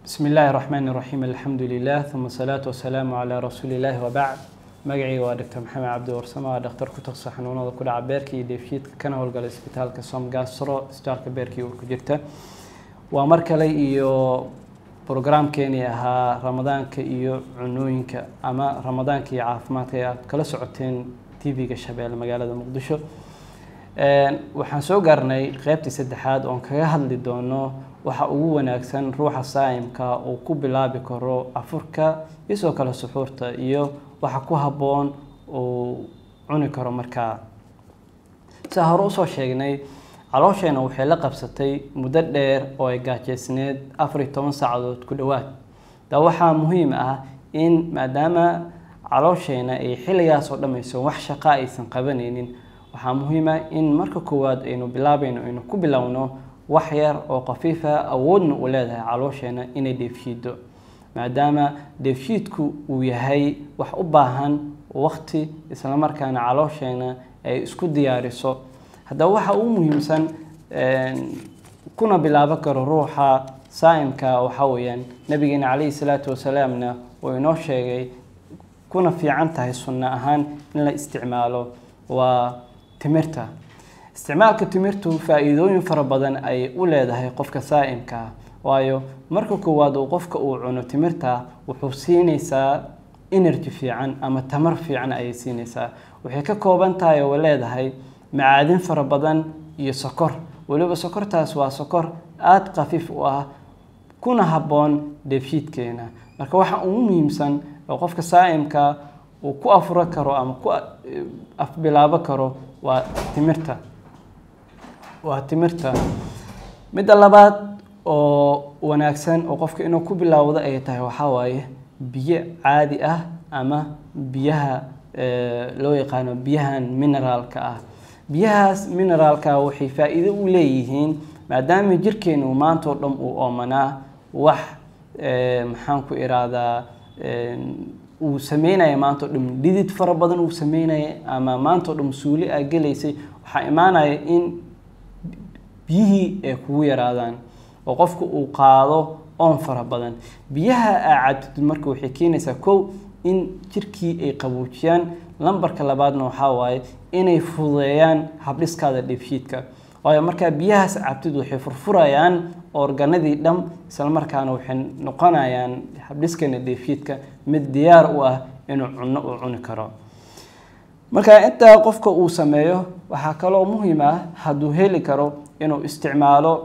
بسم الله الرحمن الرحيم الحمد لله ثم الصلاة والسلام على رسول الله وبعد magacayga waa dr maxamed cabdi warsamo waa dhakhtar ku taqsa xanuunada ku dhaca beerka iyo dheefshiidka kana howlgala isbitaalka somgastro isbitaalka beerka iyo urka jirta waa mar kale iyo brograamkeenii ahaa ramadaanka iyo cunooyinka ama ramadaanka iyo caafimaadka ee aad kala socoteen tv-ga shabeelle magaalada muqdisho waxaan soo gaarnay qeybtii saddexaad oon kaga hadli doono waxa ugu wanaagsan ruuxa saa'imka uu ku bilaabi karo afurka iyo sidoo kale suxuurta iyo waxa ku habboon uu cuni karo markaa sidaa hore usoo sheegnay caloosheenna waxay la qabsatay muddo dheer oo ay gaajeysneed afar iyo toban saacadood ku dhowaad da waxaa muhiim ah in maadaama caloosheenna ay xilligaas oo dhammayso wax shaqa aysan qabanaynin waxaa muhiim ah in marka koowaad aynu bilaabayno aynu ku bilowno wax yar oo khafiifa awoodna u leedahay caloosheenna inay dheefshiido maadaama dheefshiidku uu yahay wax u baahan waqti islamarkaana caloosheenna ay isku diyaariso haddaba waxa ugu muhiimsan kuna bilaaban karo ruuxa saa'imka waxaa weeyaan nabigeena calayhi salaatu wasalaamna uu inoo sheegay kuna fiican tahay sunno ahaan in la isticmaalo waa timirta isticmaalka timirtu faa-iidooyin fara badan ay u leedahay qofka saa'imka ah waayo marka koowaad uu qofka uu cuno timirta wuxuu siinaysaa energy fiican ama tamar fiican ayay siinaysaa waxay ka kooban tahay oo leedahay macaadin fara badan iyo sokor weliba sokortaas waa sokor aada khafiif u ah kuna habboon dheefshiidkeena marka waxa ugu muhiimsan oo qofka saa'imka uu ku afuro karo ama ku afbilaabo karo waa timirta waa timirta midda labaad oo wanaagsan oo qofka inuu ku bilaawdo ay tahay waxaa waaye biyo caadi ah ama biyaha loo yaqaano biyahan mineraalka ah biyahaas mineraalka waxay faa-iido u leeyihiin maadaama jirkeenu maanta oo dhan uu oomanaa wax maxaan ku irahdaa uu sameynaya maanta o dhan dhidid fara badan uu sameynaya ama maanta o dhan suuli aa gelaysay waxaa imaanaya in biyihii ay kugu yaraadaan oo qofku uu qaado oon fara badan biyaha aa cabtid marka waxay keenaysaa kow in jirkii ay qaboojiyaan lambarka labaadna waxaa waaye inay fududeeyaan habdhiskaada dheefshiidka waayo markaa biyahaas cabtid waxay furfurayaan organadii dham islamarkaana waxay noqonayaan habdhiskana dheefshiidka mid diyaar u ah inuu cunno uu cuni karo marka intaa qofka uu sameeyo waxaa kaloo muhiim ah hadduu heli karo inuu isticmaalo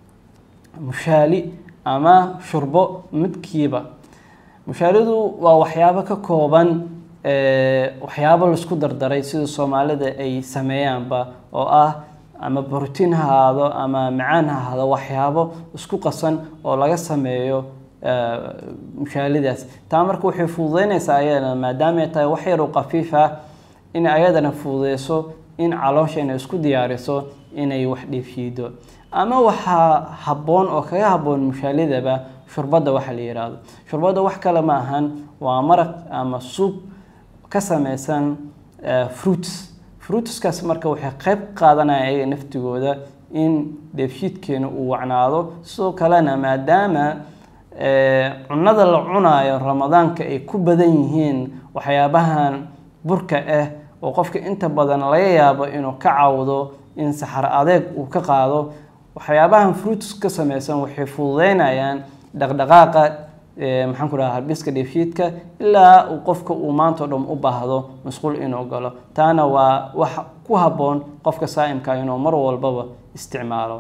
mushaali ama shurbo midkiiba mushaalidu waa waxyaabo ka kooban waxyaabo laisku dardaray sida soomaalida ay sameeyaanba oo ah ama brotiin ha ahaado ama macaan ha ahaado waxyaabo isku qasan oo laga sameeyo mushaalidaas taa marka waxay fududeynaysaa ayadana maadaama ay tahay wax yar oo khafiif ah in ayadana fududeyso in caloosheena isku diyaariso inay wax dheefshiido ama waxaa habboon oo kaga habboon mushaalidaba shurbadda waxa la yidhaahdo shurbadda wax kale ma ahan waa maraq ama suub ka sameysan fruits fruitskaas marka waxay qeyb qaadanaya ayaga naftigooda in dheefshiidkeena uu wacnaado sidoo kalena maadaama cunada la cunaayo ramadaanka ay ku badan yihiin waxyaabahan burka ah oo qofka inta badan laga yaabo inuu ka cawdo in saxar adeeg uu ka qaado waxyaabahan fruits ka sameysan waxay fududeynayaan dhaqdhaqaaqa maxaan ku dhaha habdhiska dheefshiidka ilaa uu qofka uu maanta o dhan u baahdo masquul inuu galo taana waa wax ku habboon qofka saa'imka inuu mar walbaba isticmaalo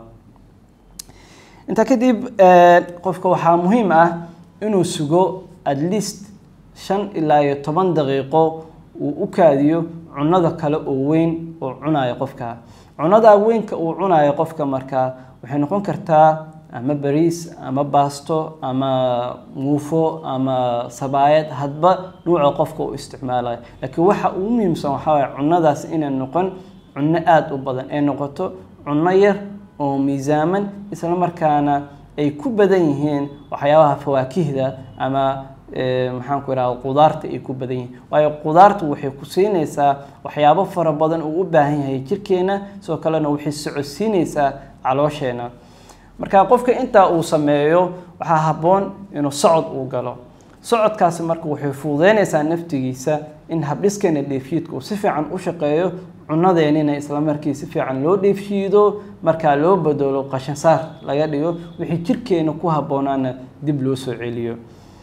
intaa kadib qofka waxaa muhiim ah inuu sugo at least shan ilaa iyo toban daqiiqo uu u kaadiyo cunada kale oo weyn oo cunayo qofka cunada weynka uu cunayo qofka markaa waxay noqon kartaa ama bariis ama baasto ama muufo ama sabaayad hadba nuuca qofka uu isticmaalayo laakiin waxa ugu muhiimsan waxaa waye cunadaas inay noqon cunno aada u badan ay noqoto cunno yar oo miisaaman isla markaana ay ku badan yihiin waxyaabaha fawaakihda ama maxaan ku ihahda qudaarta ay ku badan yihiin waayo qudaartu waxay ku siinaysaa waxyaabo fara badan uu u baahan yahay jirkeena sidoo kalena waxay socodsiinaysaa caloosheenna marka qofka intaa uu sameeyo waxaa habboon inuu socod uu galo socodkaasi marka waxay fududeynaysaa naftigiisa in habdhiskeena dheefshiidka uu si fiican u shaqeeyo cunadeenina isla markii si fiican loo dheefshiido markaa loo bedelo qashinsaar laga dhigo wixii jirkeena ku habboonaana dib loo soo celiyo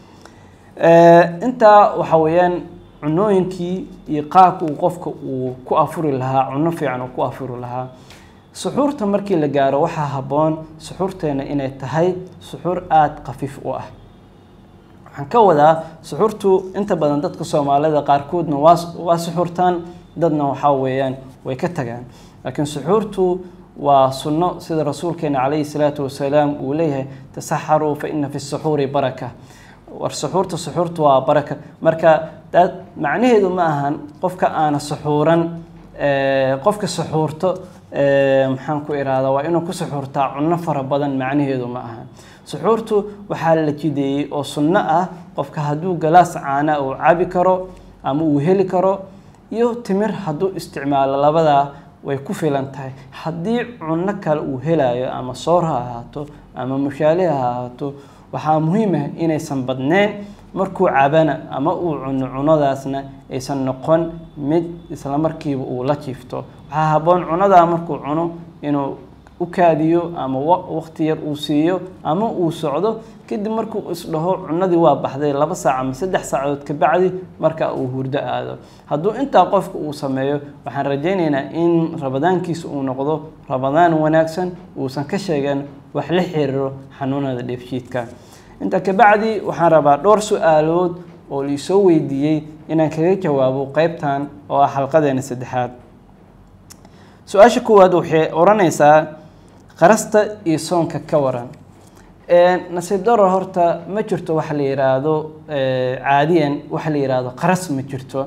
intaa waxa weeyaan cunooyinkii iyo qaabka uu qofka uu ku afuri lahaa cuno fiican uu ku afuri lahaa suxuurta markii la gaaro waxaa habboon suxuurteena inay tahay suxuur aada khafiif u ah waxaan ka wadaa suxuurtu inta badan dadka soomaalida qaarkoodna waa waa suxuurtaan dadna waxaa weeyaan way ka tagaan laakiin suxuurtu waa sunno sida rasuulkeena calayhi salaatu wasalaam uu leeyahay tasaxaruu fa ina fi suxuuri baraka war suxuurta suxuurta waa baraka marka dad macnaheedu ma ahan qofka aana suxuuran qofka suxuurto maxaan ku ihahdaa waa inuu ku suxuurtaa cunno fara badan macnaheedu ma ahan suxuurtu waxaa la jideeyey oo sunno ah qofka hadduu galaas caana uu cabi karo ama uu heli karo iyo timir hadduu isticmaalo labadaa way ku filan tahay haddii cunno kale uu helayo ama soor ha ahaato ama mushaali ha ahaato waxaa muhiim ah inaysan badneyn markuu cabana ama uu cuno cunadaasna aysan noqon mid isla markiiba uu la jiifto waxaa habboon cunadaa markuu cuno inuu u kaadiyo ama waqti yar uu siiyo ama uu socdo kadib markuu isdhaho cunadii waa baxday laba saac ama saddex saacadood kabacdi marka uu hurdo aado hadduu intaa qofka uu sameeyo waxaan rajaynaynaa in rabadaankiisa uu noqdo rabadaan wanaagsan uusan ka sheegan wax la xiriiro xanuunada dheefshiidka intaa kabacdi waxaan rabaa dhowr su-aalood oo liisoo weydiiyey inaan kaga jawaabo qeybtan oo ah xalqadeena saddexaad su-aasha koowaad waxay odhanaysaa qarasta iyo soonka ka waran nasiib daro horta ma jirto waxa la yiraahdo caadiyan waxa la yiraahdo qaras ma jirto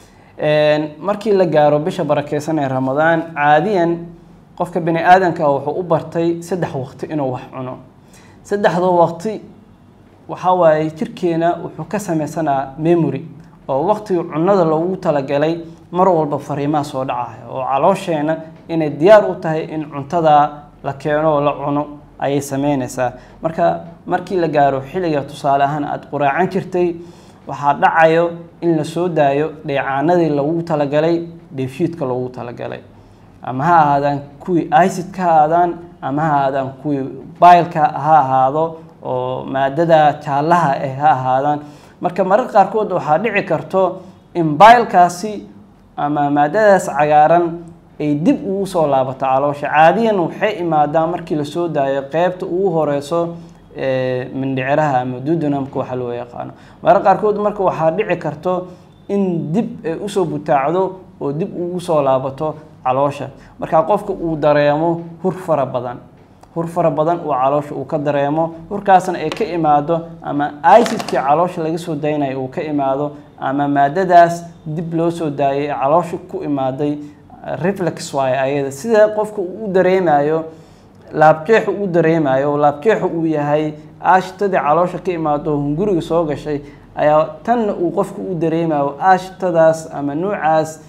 markii la gaaro bisha barakeysan ee ramadaan caadiyan qofka bini aadanka wuxuu u bartay saddex waqti inuu wax cuno saddexda waqti waxaa waaye jirkeena wuxuu ka sameysanaa memory oo waqtiga cunada loogu talagalay mar walba fariimaha soo dhacaya oo caloosheena inay diyaar u tahay in cuntadaa la keeno oo la cuno ayay sameynaysaa marka markii la gaaro xilliga tusaale ahaan aada quraacan jirtay waxaa dhacayo in la soo daayo dheecaanadii loogu talagalay dheefshiidka loogu talagalay ama ha ahaadaan kuwii icidka ha ahaadaan ama ha ahaadaan kuwii baylka ha ahaado oo maadada jaallaha ah ha ahaadaan marka mararka qaarkood waxaa dhici karto in baylkaasi ama maadadaas cagaaran ay dib ugu soo laabato caloosha caadiyan waxay imaadaa markii lasoo daayo qeybta ugu horeyso mindhiciraha ama dudunamka waxa loo yaqaano mararka qaarkood marka waxaa dhici karto in dib ay usoo butaacdo oo dib ugu soo laabato caloosha marka qofka uu dareemo hur fara badan hur fara badan uu caloosha uu ka dareemo hurkaasna ay ka imaado ama icidkii caloosha laga soo daynayo uu ka imaado ama maadadaas dib loo soo daayay ee caloosha ku imaaday reflex waaye ayada sida qofka uu u dareemayo laabjeexu u dareemayo laabjeexu uu yahay aashtadii caloosha ka imaado hunguriga soo gashay ayaa tanna uu qofku u dareemayo aashtadaas ama nuucaas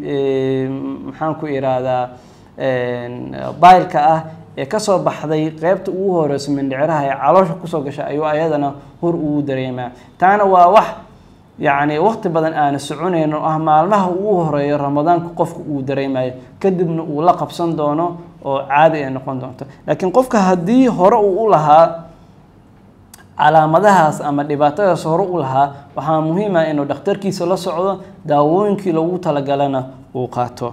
maxaan ku ihahdaa baylka ah ee kasoo baxday qeybta ugu horeyso mindhiciraha ee caloosha kusoo gashay ayuu ayadana hor ugu dareemaa taana waa wax yacni waqti badan aana soconayn oo ah maalmaha ugu horeeyo ramadaanka qofka uu dareemayo kadibna uu la qabsan doono oo caadi ay noqon doonto laakiin qofka haddii hore uu u lahaa calaamadahaas ama dhibaatadaas hore u lahaa waxaa muhiim ah inuu dhakhtarkiisa la socdo daawooyinkii loogu talagalana uu qaato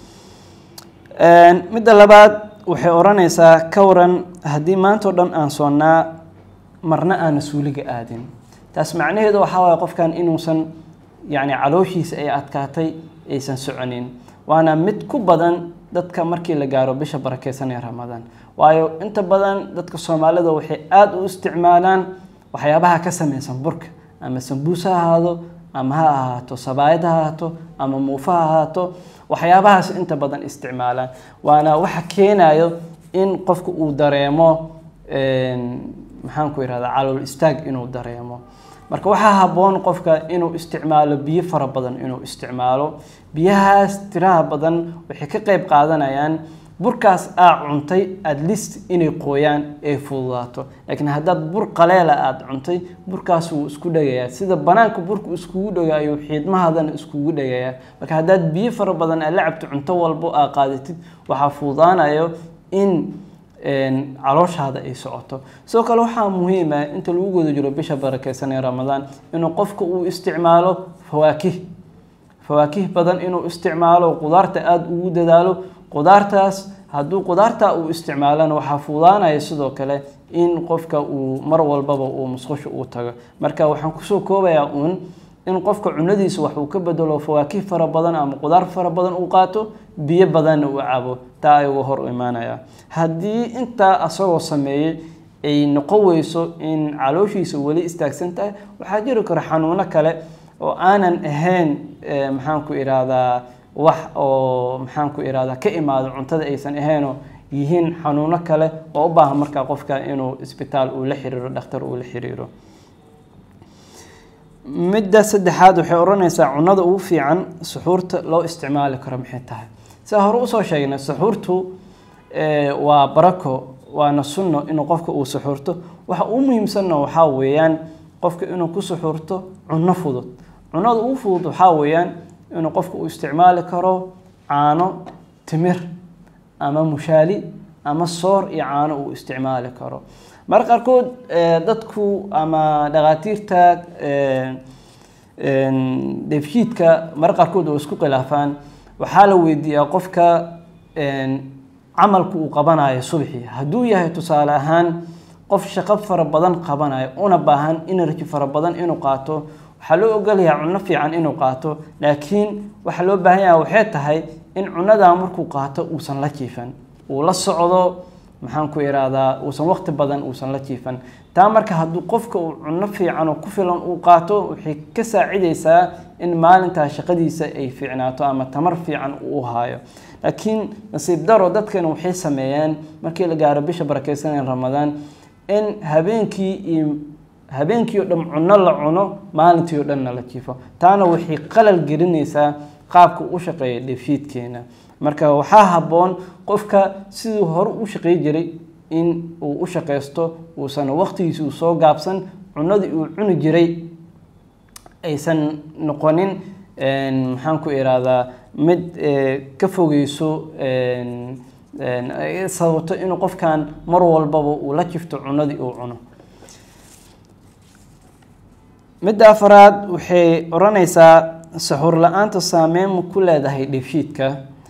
midda labaad waxay odhanaysaa ka waran haddii maanta o dhan aan soonnaa marna aana suuliga aadin taas macnaheedu waxaa waaya qofkan inuusan yacni calooshiisa ay adkaatay aysan soconin waana mid ku badan dadka markii la gaaro bisha barakeysan ee ramadaan waayo inta badan dadka soomaalida waxay aada u isticmaalaan waxyaabaha ka sameysan burka ama sambuus ha ahaado ama ha ahaato sabaayad ha ahaato ama muufa ha ahaato waxyaabahaas inta badan isticmaalaan waana waxa keenayo in qofka uu dareemo maxaan ku ihahdaa calool istaag inuu dareemo marka waxaa habboon qofka inuu isticmaalo biyo fara badan inuu isticmaalo biyahaas tiraha badan waxay ka qeyb qaadanayaan burkaas aa cuntay at least inay qooyaan ay fududaato laakiin haddaad bur qaleela aada cuntay burkaas wuu isku dhegayaa sida banaanka burku iskugu dhega ayuu xiidmahadana iskugu dhegayaa marka haddaad biyo fara badan aad la cabto cunto walbo aa qaadatid waxaa fududaanayo in calooshaada ay socoto sidoo kale waxaa muhiim ah inta lagu guda jiro bisha barakeysan ee ramadaan inuu qofka uu isticmaalo fawaakih fawaakih badan inuu isticmaalo qudaarta aada ugu dadaalo qudaartaas hadduu qudaarta uu isticmaalana waxaa fuudaanaya sidoo kale in qofka uu mar walbaba uu musqusho uu tago marka waxaan kusoo koobayaa uun in qofka cunadiisa wax uu ka bedelo fawaakih fara badan ama qudaar fara badan uu qaato biyo badanna uu cabo taa ayuga hor imaanaya haddii intaa asagoo sameeyey ay noqon weyso in calooshiisa weli istaagsan tahay waxaa jiri kara xanuuno kale oo aanan ahayn maxaan ku ihahdaa wax oo maxaan ku ihahdaa ka imaado cuntada aysan ahaynoo yihiin xanuuno kale oo u baahan markaa qofka inuu isbitaal uu la xiriiro dhakhtar uu la xiriiro midda saddexaad waxay odhanaysaa cunada ugu fiican suxuurta loo isticmaali karo maxay tahay sidaa hore usoo sheegnay suxuurtu waa barako waana sunno inuu qofka uu suxuurto waxa ugu muhiimsanna waxaa weeyaan qofka inuu ku suxuurto cunno fudud cunada ugu fudud waxaa weeyaan inuu qofka uu isticmaali karo caano timir ama mushaali ama soor iyo caano uu isticmaali karo marka qaarkood dadku ama dhakhaatiirta dheefshiidka marka qaarkood oo isku khilaafaan waxaa la weydiiyaa qofka camalku uu qabanayo subxii hadduu yahay tusaale ahaan qof shaqo fara badan qabanayo una baahan energy fara badan inuu qaato waxaa loo ogolayaa cunno fiican inuu qaato laakiin waxaa loo baahan yaha waxay tahay in cunadaa markuu qaato uusan la jiifan uu la socdo maxaan ku ihahdaa uusan waqti badan uusan la jiifan taa marka hadduu qofka uu cunno fiican oo ku filan uu qaato waxay ka saacidaysaa in maalintaa shaqadiisa ay fiicnaato ama tamar fiican uu haayo laakiin nasiib daro dadkana waxay sameeyeen markii la gaaro bisha barakeysanee ramadaan in habeenkii iyo habeenkii oo dhan cunno la cuno maalintii oo dhanna la jiifo taana waxay qalal gelinaysaa qaabka u shaqeeya dheefshiidkeena marka waxaa habboon qofka siduu hore u shaqey jiray in uu u shaqeysto uusan waqtigiisi uu soo gaabsan cunadii uu cuni jiray aysan noqonin maxaan ku ihahdaa mid ka fogeyso sababto inuu qofkan mar walbaba uu la jifto cunadii uu cuno midda afaraad waxay odhanaysaa saxuur la-aanta saameyn ma ku leedahay dheefshiidka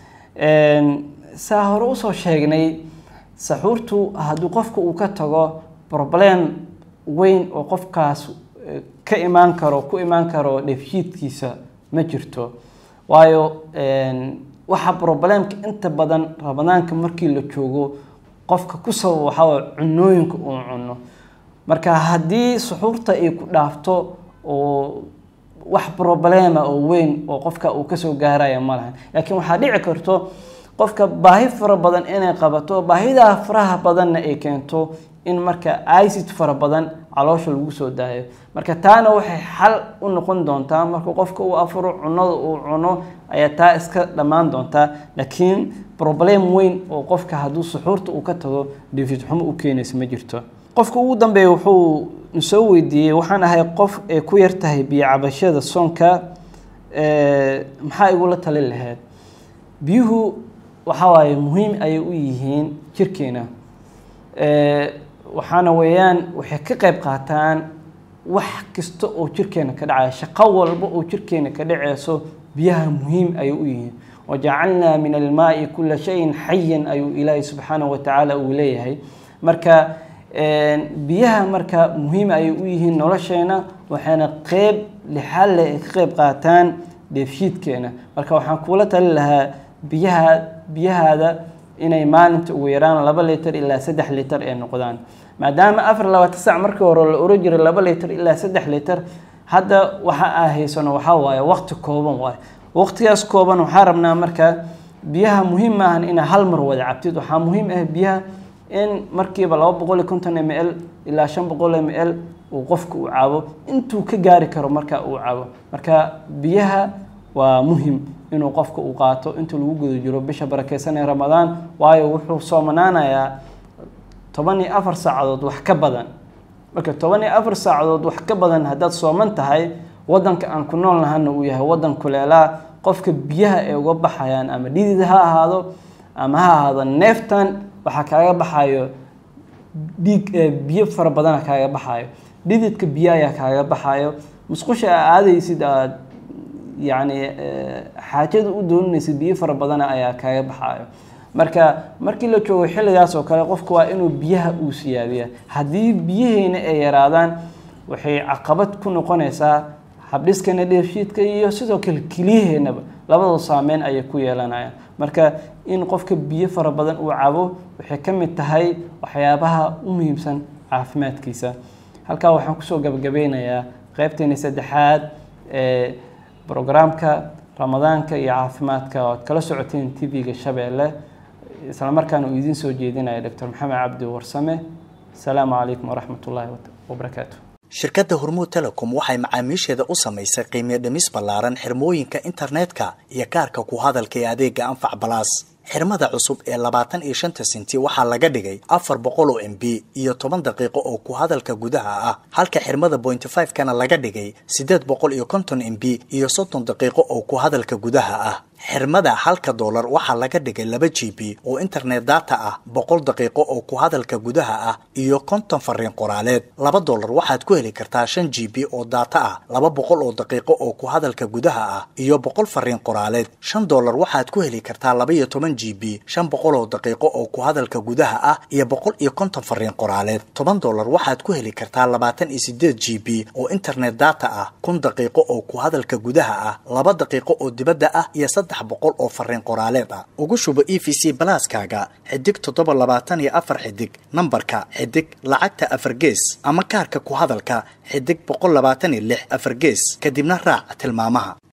saa hore usoo sheegnay saxuurtu haddii qofka uu ka tago problem weyn oo qofkaas ka imaan karo ku imaan karo dheefshiidkiisa ma jirto waayo waxa problemka inta badan ramadaanka markii la joogo qofka ku sabab waxaa cunooyinka uu cuno marka haddii suxuurta ay ku dhaafto oo wax problema oo weyn oo qofka uu kasoo gaaraya ma lahan laakiin waxaa dhici karto qofka baahi fara badan inay qabato baahidaa faraha badanna ay keento in marka icid fara badan caloosha lagu soo daayo marka taana waxay xal u noqon doontaa marka qofka uu afuro cunada uu cuno ayaa taa iska dhammaan doontaa laakiin problem weyn oo qofka hadduu suxuurta uu ka tago dheefid xumo u keenaysa ma jirto qofka ugu dambeeya wuxuu soo weydiiyey waxaan ahay qof ay ku yar tahay biyo cabashada soonka maxaa igula talin lahayd biyuhu waxaa waaye muhiim ayay u yihiin jirkeena waxaana weeyaan waxay ka qayb qaataan wax kasta oo jirkeena ka dhacaya shaqo walba oo jirkeena ka dhaceyso biyaha muhiim ayay u yihiin wajacalnaa min almaai kula shayin xayan ayuu ilaahay subxaanahu watacaala uu leeyahay marka biyaha marka muhiim ayay u yihiin nolosheena waxayna qeyb lixalle ay ka qeyb qaataan dheefshiidkeena marka waxaan kuula talin lahaa biyaha biyahaada inay maalinta ugu yaraan laba litar ilaa saddex litar ay noqdaan maadaama afar labaatan sac markii hore la oran jiray laba litar ilaa saddex litar hadda waxa aa haysano waxaa waaye waqti kooban waaye waqtigaas kooban waxaa rabnaa marka biyaha muhiim maahan inaa hal mar wada cabtid waxaa muhiim ah biyaha in markiiba laba boqol iyo konton m l ilaa shan boqol m l uu qofka uu cabo intuu ka gaari karo marka uu cabo marka biyaha waa muhim inuu qofka uu qaato inta lagu guda jiro bisha barakeysan ee ramadaan waayo wuxuu soomanaanayaa toban iyo afar saacadood wax ka badan marka toban iyo afar saacadood wax ka badan haddaad sooman tahay wadanka aan ku nool nahana uu yahay wadan kuleelaa qofka biyaha ay uga baxayaan ama dhidid ha ahaado ama ha ahaado neeftan waxaa kaaga baxayo dhiig biyo fara badana kaaga baxayo dhididka biyo ayaa kaaga baxayo musqusha aa aadaysid aad yacni xaajada u doonanaysid biyo fara badana ayaa kaaga baxayo marka markii la joogo xilligaas oo kale qofku waa inuu biyaha uu siyaadiya haddii biyaheyna ay yaraadaan waxay caqabad ku noqonaysaa habdhiskana dheefshiidka iyo sidoo kale keliyaheennaba labadoo saameyn ayay ku yeelanayaan marka in qofka biyo fara badan uu cabo waxay ka mid tahay waxyaabaha u muhiimsan caafimaadkiisa halkaa waxaan kusoo gabagabeynayaa qeybteeni saddexaad ee brograamka ramadaanka iyo caafimaadka oo ad kala socoteen tv-ga shabeelle islamarkaana uu idiin soo jeedinaya doctor maxamed cabdi warsame asalaamu calaykum waraxmat ullaahi wabarakaatu shirkadda hormuud telecom waxay macaamiisheeda u samaysay qiimiyo dhimis ballaaran xirmooyinka internetka iyo kaarka ku hadalka ee adeega anfac balaas xirmada cusub ee labaatan iyo shanta senti waxaa laga dhigay afar boqol oo m b iyo toban daqiiqo oo ku hadalka gudaha ah halka xirmada pointy five kana laga dhigay siddeed boqol iyo konton m b iyo soddon daqiiqo oo ku hadalka gudaha ah xirmada halka doolar waxaa laga dhigay laba g b oo internet data ah boqol daqiiqo oo ku hadalka gudaha ah iyo konton fariin qoraaleed laba doolar waxaad ku heli kartaa shan g b oo data ah laba boqol oo daqiiqo oo ku hadalka gudaha ah iyo boqol fariin qoraaleed shan doolar waxaad ku heli kartaa laba iyo toban g b shan boqol oo daqiiqo oo ku hadalka gudaha ah iyo boqol iyo konton fariin qoraaleed toban doolar waxaad ku heli kartaa labaatan iyo sideed g b oo internet data ah kun daqiiqo oo ku hadalka gudaha ah laba daqiiqo oo dibadda ah iyo saddex boqol oo fariin qoraaleed ah ugu shubo e v c balaaskaaga xidig toddoba labaatan iyo afar xidig nambarka xidig lacagta afar gees ama kaarka ku hadalka xidig boqol labaatan iyo lix afar gees kadibna raac tilmaamaha